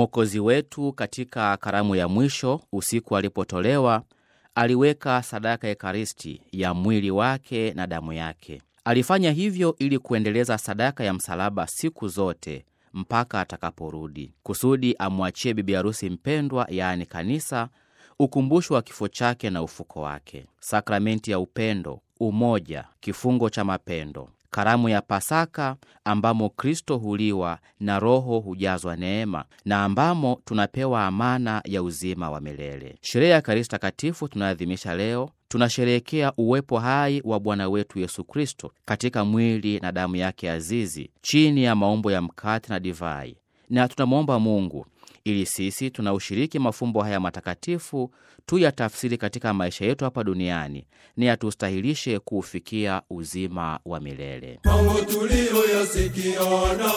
Mwokozi wetu katika karamu ya mwisho, usiku alipotolewa, aliweka sadaka ya Ekaristi ya mwili wake na damu yake. Alifanya hivyo ili kuendeleza sadaka ya msalaba siku zote mpaka atakaporudi, kusudi amwachie bibi harusi mpendwa, yaani kanisa, ukumbusho wa kifo chake na ufuko wake, sakramenti ya upendo, umoja, kifungo cha mapendo, karamu ya Pasaka ambamo Kristo huliwa na Roho hujazwa neema na ambamo tunapewa amana ya uzima wa milele. Sherehe ya Ekaristi Takatifu tunayoadhimisha leo, tunasherehekea uwepo hai wa Bwana wetu Yesu Kristo katika mwili na damu yake azizi chini ya maumbo ya mkate na divai, na tunamwomba Mungu ili sisi tunaushiriki mafumbo haya matakatifu tu ya tafsiri katika maisha yetu hapa duniani ni yatustahilishe kuufikia uzima wa milele. Mambo tuliyoyasikia na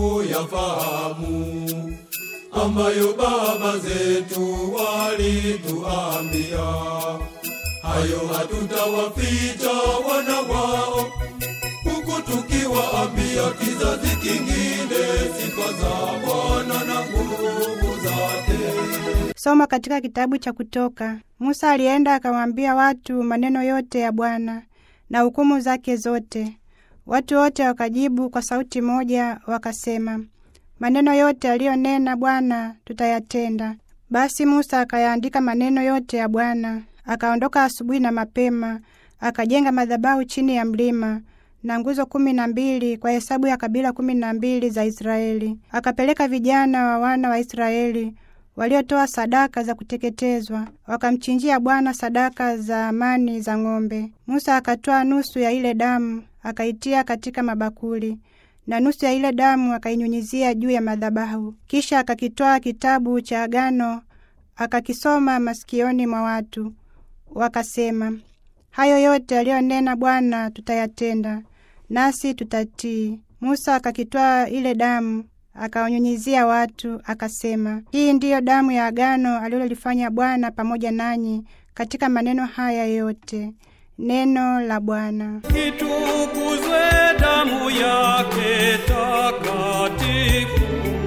kuyafahamu, ambayo baba zetu walituambia, hayo hatutawaficha wana wao, huku tukiwaambia kizazi kingine sifa za Bwana na nguvu zake. Soma katika kitabu cha Kutoka. Musa alienda akawaambia watu maneno yote ya Bwana na hukumu zake zote. Watu wote wakajibu kwa sauti moja, wakasema, maneno yote aliyonena Bwana tutayatenda. Basi Musa akayaandika maneno yote ya Bwana. Akaondoka asubuhi na mapema, akajenga madhabahu chini ya mlima na nguzo kumi na mbili kwa hesabu ya kabila kumi na mbili za Israeli. Akapeleka vijana wa wana wa Israeli waliotoa sadaka za kuteketezwa, wakamchinjia Bwana sadaka za amani za ng'ombe. Musa akatoa nusu ya ile damu akaitia katika mabakuli na nusu ya ile damu akainyunyizia juu ya madhabahu. Kisha akakitwaa kitabu cha agano akakisoma masikioni mwa watu, wakasema, hayo yote aliyonena Bwana tutayatenda, nasi tutatii. Musa akakitwaa ile damu akawanyunyizia watu, akasema, hii ndiyo damu ya agano alilolifanya Bwana pamoja nanyi katika maneno haya yote. Neno la Bwana. Itukuzwe damu yake takatifu.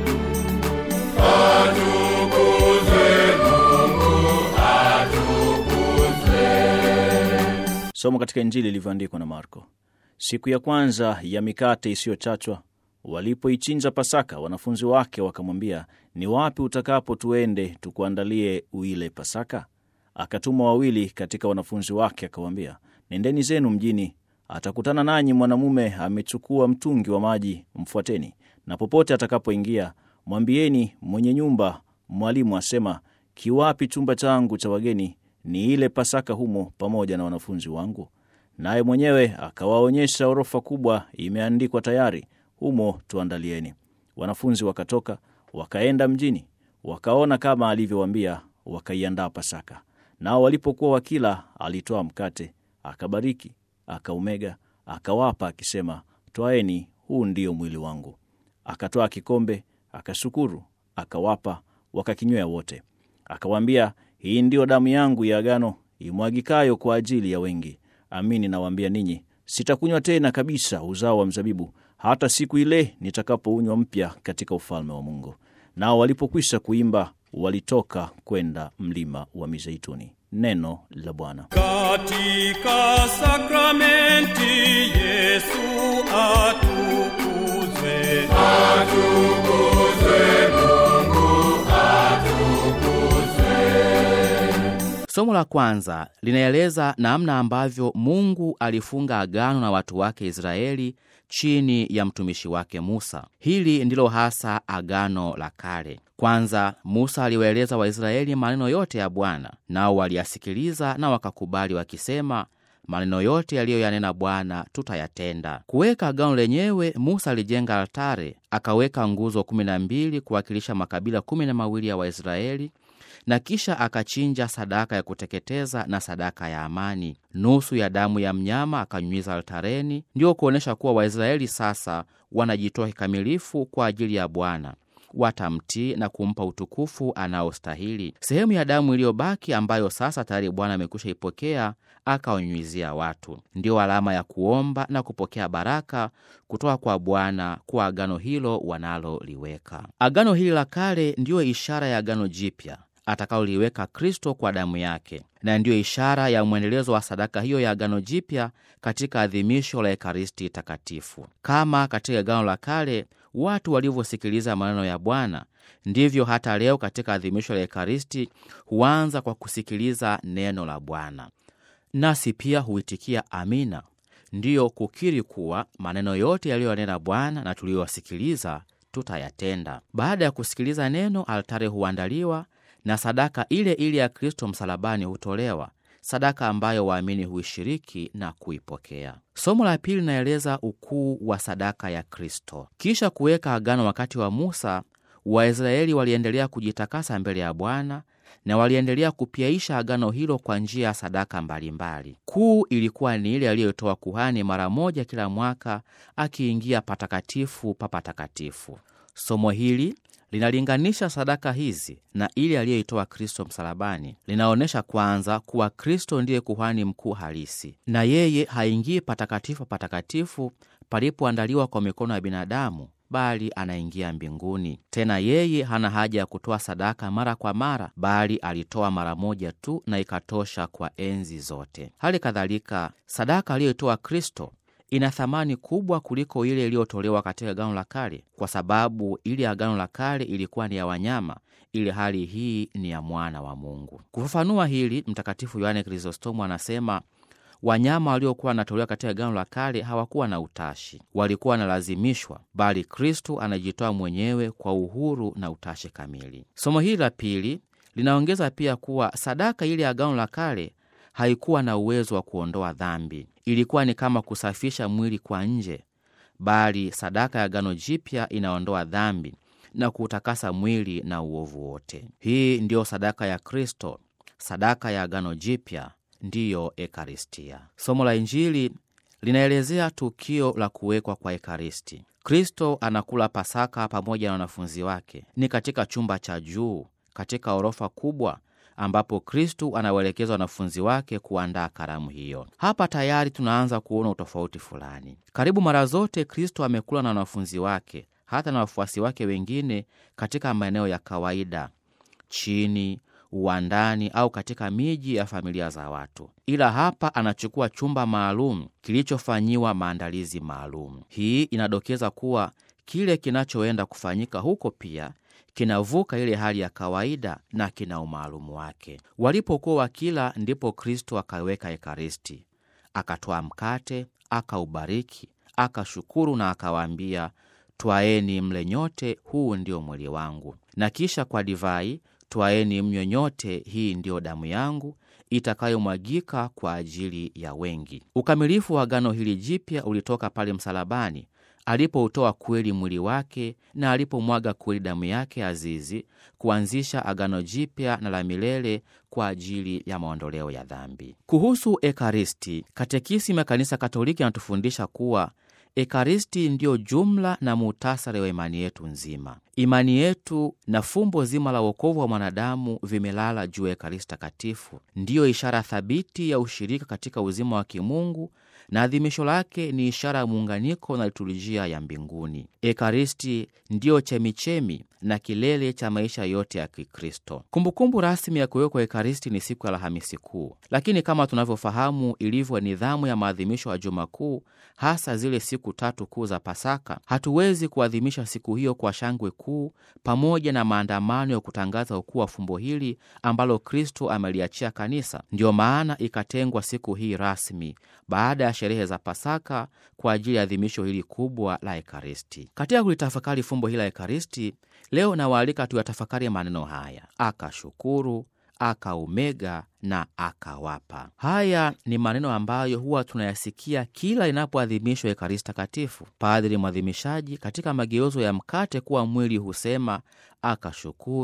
Somo katika Injili ilivyoandikwa na Marko. Siku ya kwanza ya mikate isiyochachwa, walipoichinja Pasaka, wanafunzi wake wakamwambia, ni wapi utakapo tuende tukuandalie uile Pasaka? Akatuma wawili katika wanafunzi wake, akawaambia, nendeni zenu mjini, atakutana nanyi mwanamume amechukua mtungi wa maji, mfuateni, na popote atakapoingia mwambieni mwenye nyumba, mwalimu asema, kiwapi chumba changu cha wageni ni ile Pasaka humo pamoja na wanafunzi wangu? Naye mwenyewe akawaonyesha orofa kubwa imeandikwa tayari, humo tuandalieni. Wanafunzi wakatoka wakaenda mjini, wakaona kama alivyowaambia, wakaiandaa Pasaka. Nao walipokuwa wakila, alitoa mkate, akabariki, akaumega, akawapa, akisema, twaeni, huu ndio mwili wangu. Akatoa kikombe, akashukuru, akawapa, wakakinywea wote. Akawaambia, hii ndiyo damu yangu ya agano imwagikayo kwa ajili ya wengi. Amini nawaambia ninyi, sitakunywa tena kabisa uzao wa mzabibu hata siku ile nitakapounywa mpya katika ufalme wa Mungu. Nao walipokwisha kuimba, walitoka kwenda mlima wa Mizeituni. Neno la Bwana. Katika sakramenti Yesu atukuzwe. Somo la kwanza linaeleza namna ambavyo Mungu alifunga agano na watu wake Israeli chini ya mtumishi wake Musa. Hili ndilo hasa agano la kale. Kwanza, Musa aliwaeleza Waisraeli maneno yote ya Bwana, nao waliyasikiliza na wakakubali, wakisema, maneno yote yaliyoyanena Bwana tutayatenda. Kuweka agano lenyewe, Musa alijenga altare, akaweka nguzo kumi na mbili kuwakilisha makabila kumi na mawili ya Waisraeli na kisha akachinja sadaka ya kuteketeza na sadaka ya amani. Nusu ya damu ya mnyama akanyunyiza altareni, ndiyo kuonyesha kuwa Waisraeli sasa wanajitoa kikamilifu kwa ajili ya Bwana, watamtii na kumpa utukufu anaostahili. Sehemu ya damu iliyobaki ambayo sasa tayari Bwana amekwisha ipokea akawanyunyizia watu, ndiyo alama ya kuomba na kupokea baraka kutoka kwa Bwana kwa agano hilo wanaloliweka. Agano hili la kale ndiyo ishara ya agano jipya atakaoliweka Kristo kwa damu yake, na ndiyo ishara ya mwendelezo wa sadaka hiyo ya agano jipya katika adhimisho la Ekaristi Takatifu. Kama katika agano la kale watu walivyosikiliza maneno ya Bwana, ndivyo hata leo katika adhimisho la Ekaristi huanza kwa kusikiliza neno la Bwana, nasi pia huitikia amina, ndiyo kukiri kuwa maneno yote yaliyonena Bwana na tuliyowasikiliza tutayatenda. Baada ya kusikiliza neno, altare huandaliwa na sadaka ile ile ya Kristo msalabani hutolewa, sadaka ambayo waamini huishiriki na kuipokea. Somo la pili linaeleza ukuu wa sadaka ya Kristo. Kisha kuweka agano wakati wa Musa, Waisraeli waliendelea kujitakasa mbele ya Bwana na waliendelea kupiaisha agano hilo kwa njia ya sadaka mbalimbali. Kuu ilikuwa ni ile aliyotoa kuhani mara moja kila mwaka akiingia patakatifu pa patakatifu. Somo hili linalinganisha sadaka hizi na ile aliyoitoa Kristo msalabani. Linaonyesha kwanza kuwa Kristo ndiye kuhani mkuu halisi, na yeye haingii patakatifu patakatifu palipoandaliwa kwa mikono ya binadamu, bali anaingia mbinguni. Tena yeye hana haja ya kutoa sadaka mara kwa mara, bali alitoa mara moja tu na ikatosha kwa enzi zote. Hali kadhalika sadaka aliyoitoa Kristo ina thamani kubwa kuliko ile iliyotolewa katika Agano la Kale, kwa sababu ile Agano la Kale ilikuwa ni ya wanyama, ili hali hii ni ya mwana wa Mungu. Kufafanua hili, Mtakatifu Yohane Krizostomu anasema wanyama waliokuwa wanatolewa katika Agano la Kale hawakuwa na utashi, walikuwa wanalazimishwa, bali Kristu anajitoa mwenyewe kwa uhuru na utashi kamili. Somo hili la pili linaongeza pia kuwa sadaka ile ya Agano la Kale haikuwa na uwezo wa kuondoa dhambi. Ilikuwa ni kama kusafisha mwili kwa nje, bali sadaka ya Agano Jipya inaondoa dhambi na kuutakasa mwili na uovu wote. Hii ndiyo sadaka ya Kristo, sadaka ya Agano Jipya, ndiyo Ekaristia. Somo la Injili linaelezea tukio la kuwekwa kwa Ekaristi. Kristo anakula Pasaka pamoja na wanafunzi wake. Ni katika chumba cha juu katika orofa kubwa ambapo Kristu anawaelekeza wanafunzi wake kuandaa karamu hiyo. Hapa tayari tunaanza kuona utofauti fulani. Karibu mara zote Kristu amekula na wanafunzi wake, hata na wafuasi wake wengine, katika maeneo ya kawaida, chini, uwandani au katika miji ya familia za watu, ila hapa anachukua chumba maalum kilichofanyiwa maandalizi maalum. Hii inadokeza kuwa kile kinachoenda kufanyika huko pia kinavuka ile hali ya kawaida na kina umaalumu wake. Walipokuwa wakila, ndipo Kristo akaweka Ekaristi, akatoa mkate, akaubariki, akashukuru na akawaambia, twaeni mle nyote, huu ndio mwili wangu. Na kisha kwa divai, twaeni mnywe nyote, hii ndiyo damu yangu itakayomwagika kwa ajili ya wengi. Ukamilifu wa agano hili jipya ulitoka pale msalabani alipoutoa kweli mwili wake na alipomwaga kweli damu yake azizi kuanzisha agano jipya na la milele kwa ajili ya maondoleo ya dhambi. Kuhusu Ekaristi, Katekisimu ya Kanisa Katoliki anatufundisha kuwa Ekaristi ndiyo jumla na muhtasari wa imani yetu nzima. Imani yetu na fumbo zima la wokovu wa mwanadamu vimelala juu ya Ekaristi Takatifu, ndiyo ishara thabiti ya ushirika katika uzima wa kimungu na adhimisho lake ni ishara ya muunganiko na liturujia ya mbinguni. Ekaristi ndiyo chemichemi na kilele cha maisha yote ya Kikristo. Kumbukumbu rasmi ya kuwekwa Ekaristi ni siku ya Alhamisi Kuu, lakini kama tunavyofahamu ilivyo nidhamu ya maadhimisho ya Juma Kuu, hasa zile siku tatu kuu za Pasaka, hatuwezi kuadhimisha siku hiyo kwa shangwe kuu pamoja na maandamano ya kutangaza ukuu wa fumbo hili ambalo Kristo ameliachia kanisa. Ndiyo maana ikatengwa siku hii rasmi baada ya sherehe za Pasaka kwa ajili ya adhimisho hili kubwa la Ekaristi. Katika kulitafakari fumbo hili la Ekaristi, leo nawaalika tuyatafakari maneno haya: akashukuru, akaumega na akawapa. Haya ni maneno ambayo huwa tunayasikia kila inapoadhimishwa Ekaristi Takatifu. Padri mwadhimishaji katika mageuzo ya mkate kuwa mwili husema akashukuru,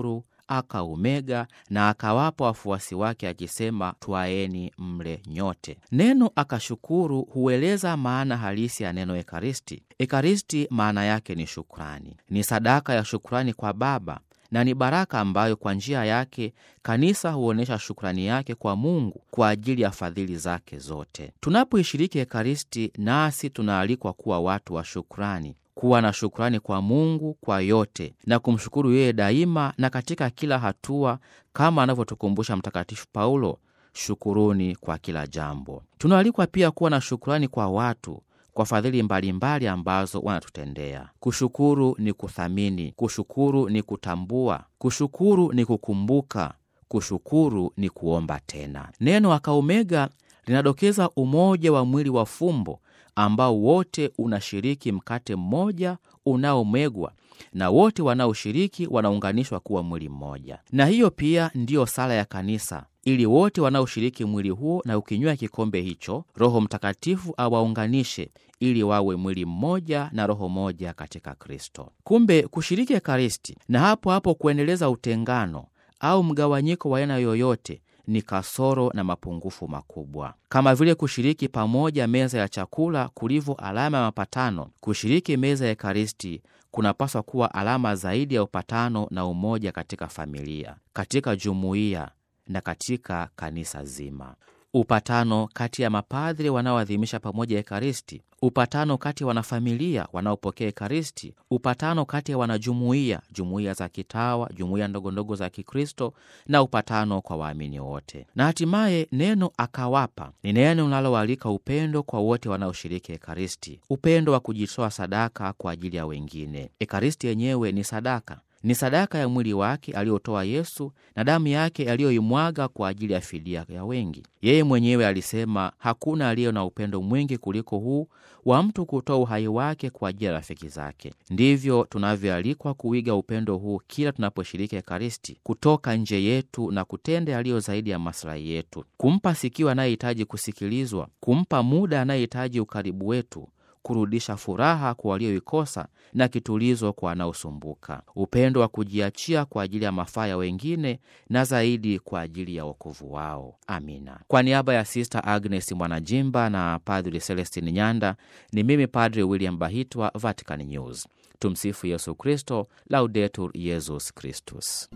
akaumega na akawapa wafuasi wake akisema, twaeni mle nyote. Neno akashukuru hueleza maana halisi ya neno Ekaristi. Ekaristi maana yake ni shukrani, ni sadaka ya shukrani kwa Baba na ni baraka ambayo kwa njia yake kanisa huonyesha shukrani yake kwa Mungu kwa ajili ya fadhili zake zote. Tunapoishiriki Ekaristi, nasi tunaalikwa kuwa watu wa shukrani, kuwa na shukrani kwa Mungu kwa yote na kumshukuru yeye daima na katika kila hatua, kama anavyotukumbusha Mtakatifu Paulo, shukuruni kwa kila jambo. Tunaalikwa pia kuwa na shukrani kwa watu kwa fadhili mbalimbali ambazo wanatutendea. Kushukuru ni kuthamini, kushukuru ni kutambua, kushukuru ni kukumbuka, kushukuru ni kuomba tena. Neno akaumega linadokeza umoja wa mwili wa fumbo ambao wote unashiriki mkate mmoja unaomegwa na wote wanaoshiriki wanaunganishwa kuwa mwili mmoja. Na hiyo pia ndiyo sala ya kanisa ili wote wanaoshiriki mwili huo na ukinywa kikombe hicho, Roho Mtakatifu awaunganishe ili wawe mwili mmoja na roho moja katika Kristo. Kumbe kushiriki Ekaristi na hapo hapo kuendeleza utengano au mgawanyiko wa aina yoyote ni kasoro na mapungufu makubwa. Kama vile kushiriki pamoja meza ya chakula kulivyo alama ya mapatano, kushiriki meza ya Ekaristi kunapaswa kuwa alama zaidi ya upatano na umoja katika familia, katika jumuiya na katika kanisa zima. Upatano kati ya mapadhri wanaoadhimisha pamoja Ekaristi, upatano kati ya wanafamilia wanaopokea Ekaristi, upatano kati ya wanajumuiya, jumuiya za kitawa, jumuiya ndogondogo za Kikristo, na upatano kwa waamini wote. Na hatimaye neno akawapa ni neno linaloalika upendo kwa wote wanaoshiriki Ekaristi, upendo wa kujitoa sadaka kwa ajili ya wengine. Ekaristi yenyewe ni sadaka ni sadaka ya mwili wake aliotoa Yesu na damu yake aliyoimwaga kwa ajili ya fidia ya wengi. Yeye mwenyewe alisema, hakuna aliye na upendo mwingi kuliko huu wa mtu kutoa uhai wake kwa ajili ya rafiki zake. Ndivyo tunavyoalikwa kuiga upendo huu kila tunaposhiriki Ekaristi, kutoka nje yetu na kutenda yaliyo zaidi ya maslahi yetu, kumpa sikio anayehitaji kusikilizwa, kumpa muda anayehitaji ukaribu wetu kurudisha furaha kwa walioikosa na kitulizo kwa wanaosumbuka, upendo wa kujiachia kwa ajili ya mafaa ya wengine na zaidi kwa ajili ya wokovu wao. Amina. Kwa niaba ya Sista Agnes Mwanajimba na Padri Celestin Nyanda, ni mimi Padri William Bahitwa, Vatican News. Tumsifu Yesu Kristo, Laudetur Yesus Kristus.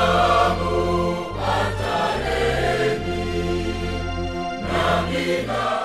Amina.